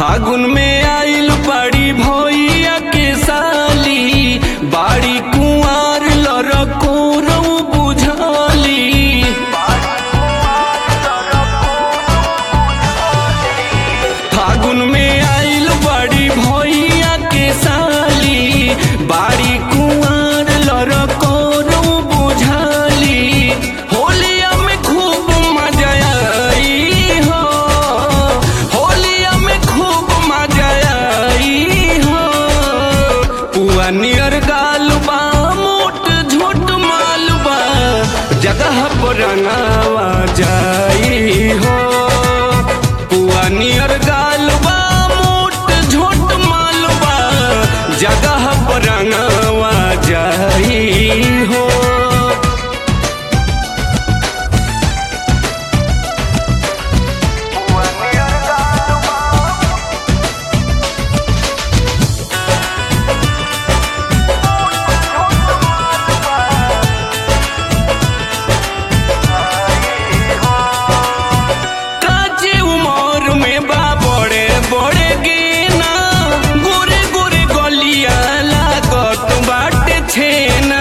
फागुन में आइल बड़ी भैया के साली बाड़ी कुंवार लड़को रऊ बुझाली फागुन में आइल बड़ी भैया के साली बाड़ी कुंवार लड़को रऊ बुझाली होलिया में खूब मजा आई हो होलिया में खूब मजा आई हो पुआ नियर गाल बा मोट झोट माल बा जगह पर रंगावा जाई हो पुआ नियर गाल बा मोट झोट माल बा जगह पर रंगावा जाई हो काचे उमर में बा बड़े बड़े गेना गोरे गोरे गलिया लागत बाटे छेना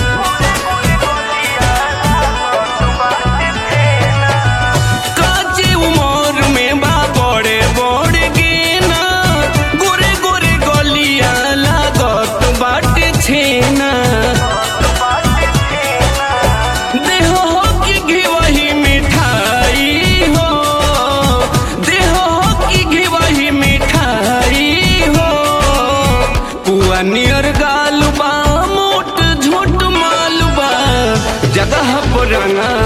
काचे उमर में बा बड़े बड़े गेना गोरे गोरे गलिया लागत बाटे छेना देह हो कि घिवही मिठाई हो देह हो कि घिवही मिठाई हो पुआ नियर गाल बा मोट झोट माल बा जगह पर रंगा